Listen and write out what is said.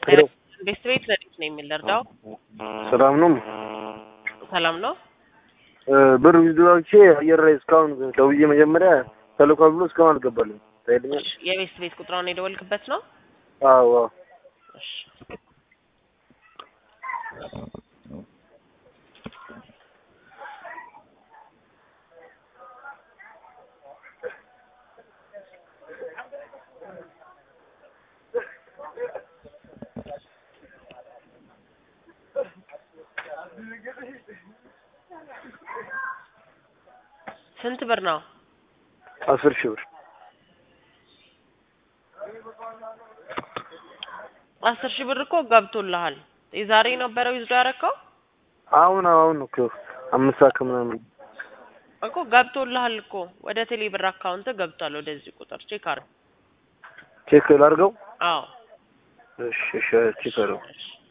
ሄሎ ቤት ቤት ለሊት ነው የሚል እርዳው ሰላም ነው? ሰላም ነው። እ ብር ዊዝድሮቼ አየር ላይ እስካሁን ደውዬ መጀመሪያ ተልኳል ብሎ እስካሁን አልገባልኝ። ታይልኛል? የቤት ቤት ቁጥሯን የደወልክበት ነው? አዎ አዎ። እሺ ስንት ብር ነው? አስር ሺህ ብር አስር ሺህ ብር እኮ ገብቶልሃል። የዛሬ ነበረ ዊዝዶ ያደረከው አሁን አሁን እኮ አምስት ሰዓት ከምናምን እኮ ገብቶልሃል እኮ ወደ ቴሌ ብር አካውንት ገብቷል። ወደዚህ ቁጥር ቼክ አድርግ። ቼክ ላድርገው? አዎ እሺ እሺ ቼክ አድርገው። እሺ